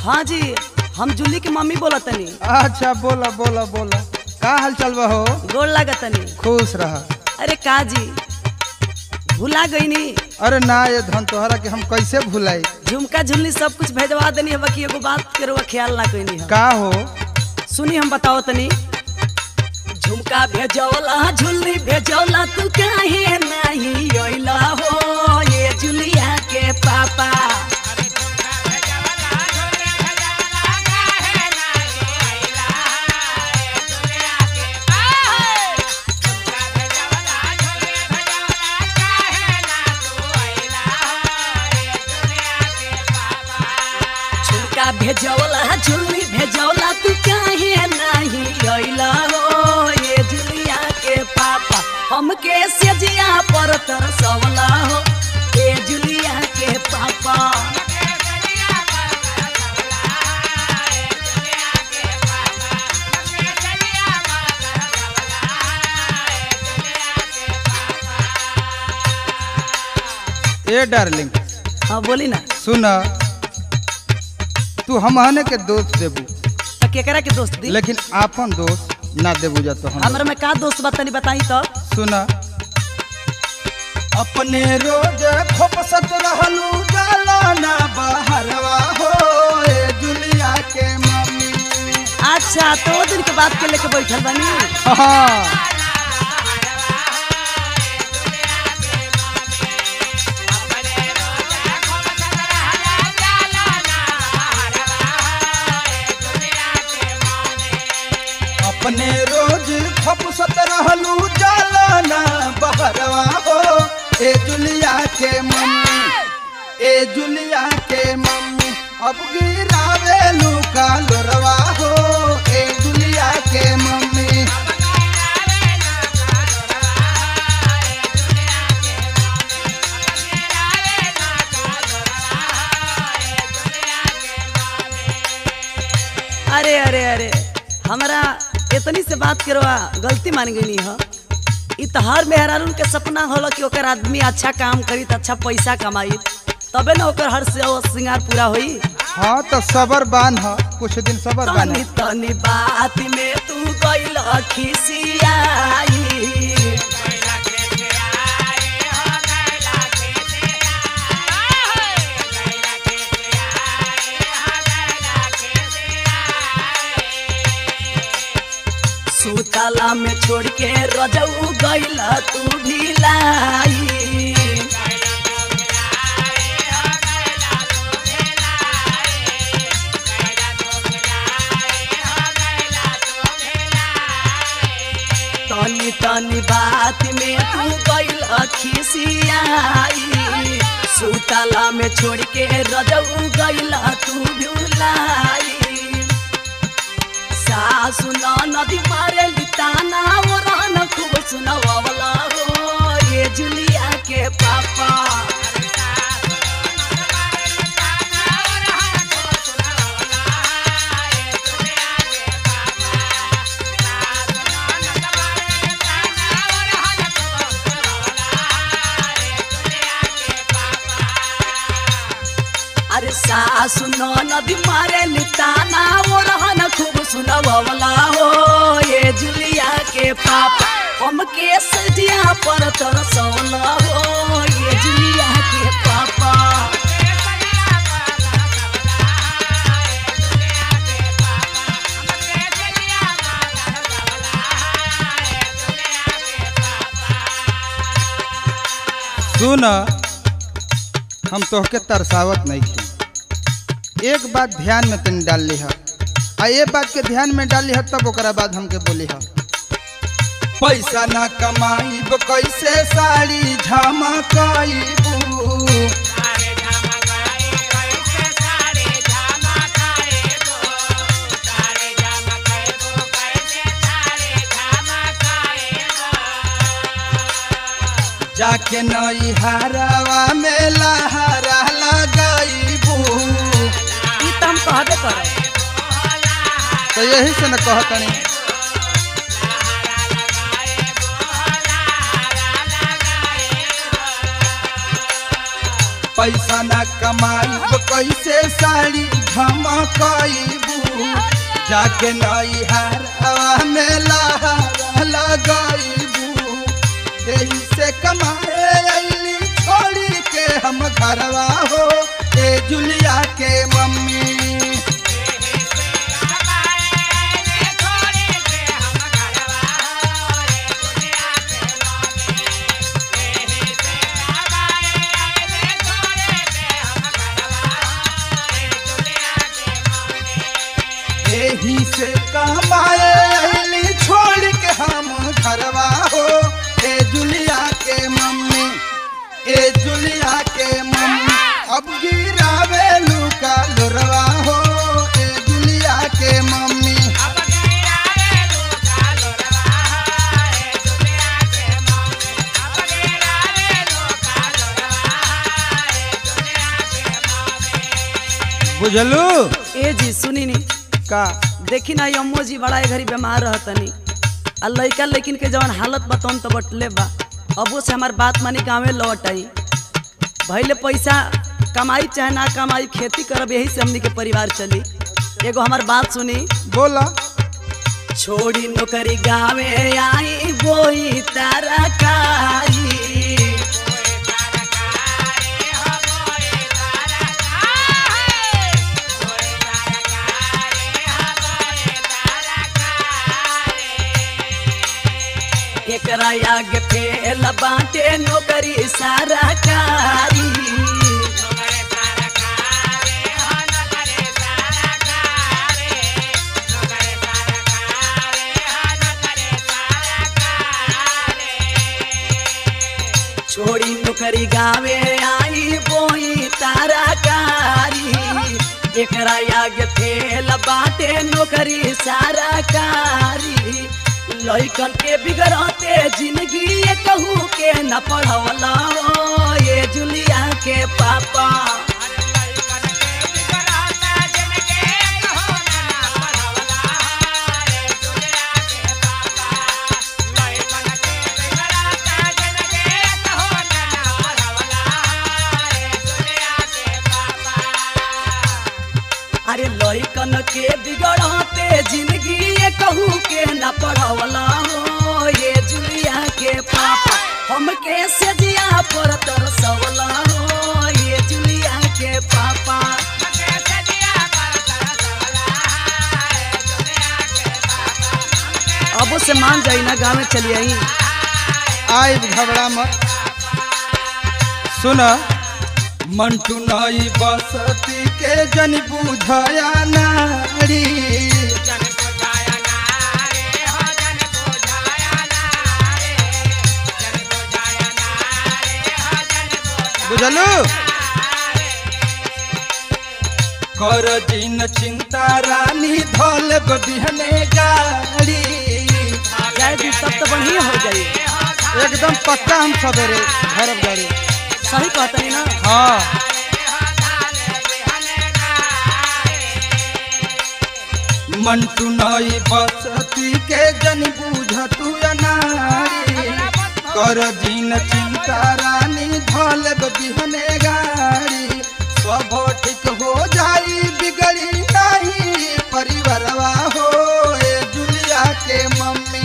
हाँ जी हम जूली की मम्मी बोला तनी अच्छा बोला बोला बोला का हाल चल बा हो गोड़ लागत तनी खुश रह अरे का जी भुला गई नी अरे ना ये धन तोहरा के हम कैसे भुलाई झुमका झुमनी सब कुछ भेजवा देनी है बाकी एगो बात के रउआ ख्याल ना कइनी है का हो सुनी हम बताओ तनी झुमका भेजौला झुल्ली भेजौला तू काहे नहीं अइला हो ये जुलिया के पापा झुमका भेजौला झुल्ली भेजौला तू काहे नहीं अइला हो ये जुलिया के पापा हमके सेजिया पर तरसवला हो ये जुलिया के पापा ए डार्लिंग हाँ बोली ना सुन तू हमहने के दोस्त देबू तो केकरा के दोस्त दी लेकिन आपन दोस्त ना देबू जा तो हम हमरा में का दोस्त बा तनी बताई तो सुन अपने रोज खोपसत रहलू जाला ना बहरवा हो ए जुलिया के मम्मी अच्छा तो वो दिन के बात के लेके बैठल बनी हाँ अपने रोज खपसत रहलू जाला ना बहरवा हो ए जुलिया के मम्मी ए जुलिया के मम्मी अब गिरावेलू का लोरवा हो ए जुलिया के मम्मी अरे अरे अरे हमरा इतनी से बात करवा गलती मान गई ह इ तो हर मेहरारून के सपना होला कि ओकर आदमी अच्छा काम करी त अच्छा पैसा कमाई तबे ना ओकर हर से वो श्रृंगार पूरा होई हाँ तो सबर बान ह कुछ दिन सबर बान तनी तनी बात में तू गइल खिसियाई सुतला में छोड़ के रजऊ गइल तू भी लाई तनी तनी बात में तू गइल खिसियाई सुतला में छोड़ के रजऊ गइल तू भुलाई सासु नदी मारे लिताना वो रहन खूब सुनवावला हो ये जुलिया के पापा अरे सासु नदी मारे लिताना वो रहन खूब सुनवावला हो ये जुलिया के पापा हमके सजिया पर तरसौला हो ये जुलिया के पापा सुन हम तोहके तरसावत नहीं थी एक बात ध्यान में तनी डाल ली आ ये बात के ध्यान में डाली है तब ओकरा बाद हमके बोली है पैसा ना कमाईब कैसे साड़ी झमकाईबू जाके नई हरावा में लहरा लगाईबू ई तो हम कहबे करे तो यही से न कहतनी पैसा न कमाई कैसे साड़ी धमकईबू जाके नई हार में लहरा लगईबू यही से कमाए अली छोड़ी के हम घरवा हो ए जुलिया के मम्मी यही से कमाए अली छोड़ के हम घरवा हो ए जुलिया के मम्मी ए जुलिया के मम्मी अब गिरावे लुका लुरवा हो ए जुलिया के मम्मी बुझलू ए जी सुनी नी का देखी ना ये अम्मो जी बड़ा ए घड़ी बीमार रहतनी आ लइका लेकिन के जवन हालत बतौन तो बटले बा अबो से हमार बात मानी गाँवे लौट आई भैले पैसा कमाई चाहे ना कमाई खेती करब यही से हमनी के परिवार चली एगो हमार बात सुनी बोला छोड़ी नौकरी गावे आई बोई तरकारी एकरा आगे फेल बाटे नौकरी सरकारी छोड़ी नौकरी गावे आई बोई ताराकारी एकरा आगे फेल बाटे नौकरी सरकारी लइकन के बिगड़ते जिंदगी ये कहू के न पढ़वला ये जुलिया के पापा अरे लइकन के बिगड़ते जिंदगी ये कहू के न पढ़वला हो ये जुलिया के पापा हमके से जिया पर तरसवला हो ये जुलिया के पापा अबो से मान जाई ना गाँव में चली आई आय घबरा मत सुन मंटू नई बसती के जन बुझया नारी बुझलू कर दिन चिंता रानी धोल बिहने गाड़ी जाए दी तब तो बढ़िया हो जाई एकदम पक्का हम सवेरे घर गाड़ी सही कहतनी ना हाँ मंटू नई बसती के जन बुझ तू अनारी कर दिन चिंता रानी धोल बिहने गाड़ी सब ठीक हो जाई बिगड़ी नहीं परिवारवा हो ए जुलिया के मम्मी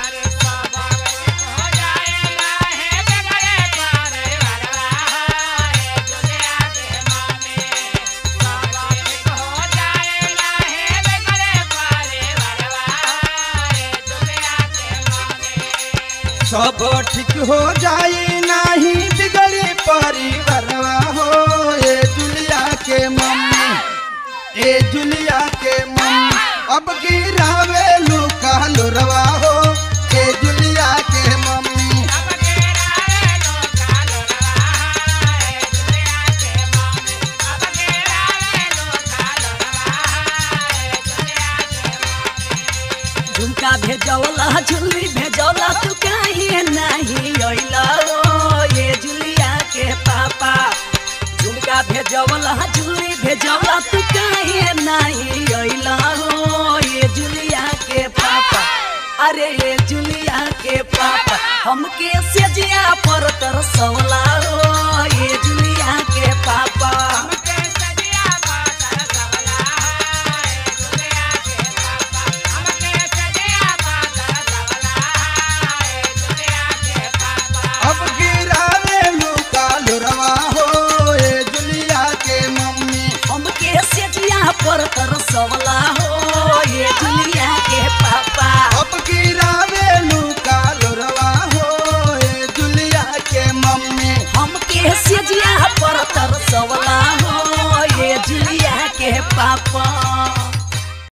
सब ठीक हो जाई नहीं बिगड़ी परिवारवा हो ए जुलिया के मम्मी ए जुलिया के मम्मी अब गिरावे लुका लुरवा हो ए जुलिया के मम्मी झुमका भेजौला झुल्ली भेजौला तू काहे नहीं अइला ओ ये जुलिया के पापा झुमका भेजौला झुल्ली भेजौला तू काहे नहीं अइला ओ ये जुलिया के पापा अरे ये जुलिया के पापा पापा हमके सेजिया पर तरसौला हो ये जुलिया के पापा